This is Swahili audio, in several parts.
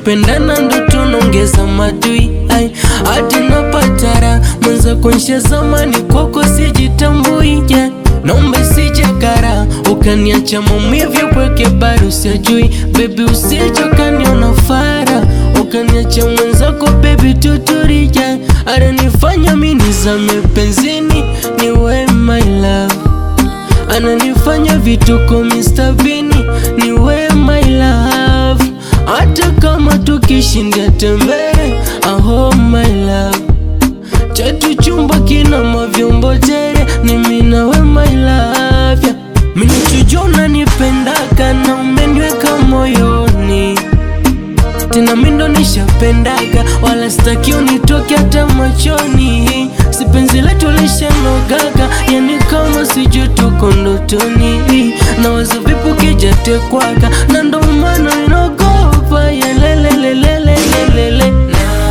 tukipendana ndo tunaongeza madui ai hadi napatara mwenza kuonyesha zamani kwako sijitambui yeah. Naomba sije kara ukaniacha maumivu pweke bado usijui baby, usije ukaniona fara ukaniacha mwenzako baby, tuturija ananifanya mimi nizame penzini, ni we my love ananifanya vituko Mr. Vini, ni we my love hata kama tukishinda tembele, aho my love chetu chumba kina mavyombo tere, ni mimi na we my love yeah. Mimi nachojua nipendaka na umeniweka moyoni tena mimi ndo nishapendaga, wala sitaki unitoke hata machoni. Si penzi letu lishanogaga, yani kama sijui tuko ndotoni. Na wazo vipu kijatekwaga, na ndo maana inaogopa yelelelelelelele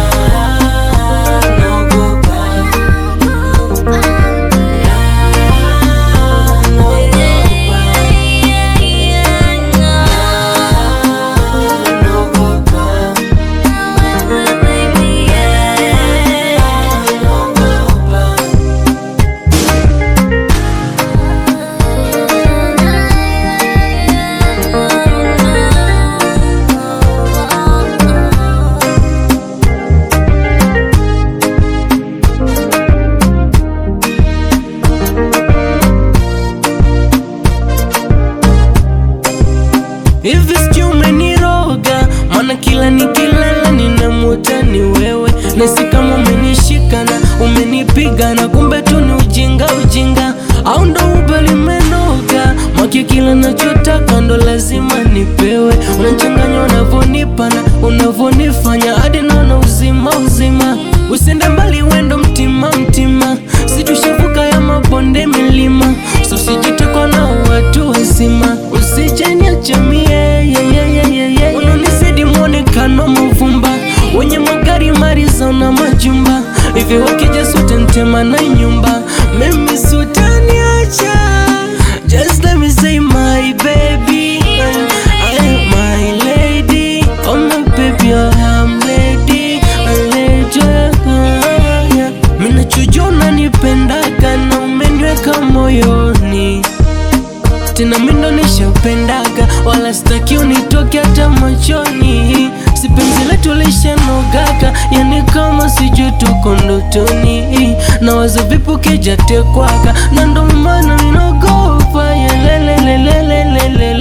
Hivi sijui umeniroga, maana kila nikilala ninamuota ni wewe, nasi kama umenishika na umenipiga na kumbe tu ni ujinga ujinga, au ndo uba limenoga maki, kila nachotaka ndo lazima nipewe. Unachanganya unavonipa na unavonifanya hadi naona uzima uzima, usende mbali wendo mtima mtima, situshavuka ya mabonde milima, so sijitekwa na watu wazima, usijeniacha mie yeah, yeah, yeah, yeah, yeah. Unanisidi mwonekano mvumba wenye magari mariza na majumba hivi, wakija sote ntema na nyumba, mimi sutaniacha. Just let me say my baby, I am my lady, oh my baby, oh I'm lady, I let you Mimi nachojua unanipendaga na umeniweka moyoni tena mimi ndo nishapendaga, wala sitaki unitoke hata machoni. Si penzi letu lishanogaga, yani kama sijui tuko ndotoni, na wazo vipu kijatekwaga, na ndo maana ninaogopa yelelelelelelele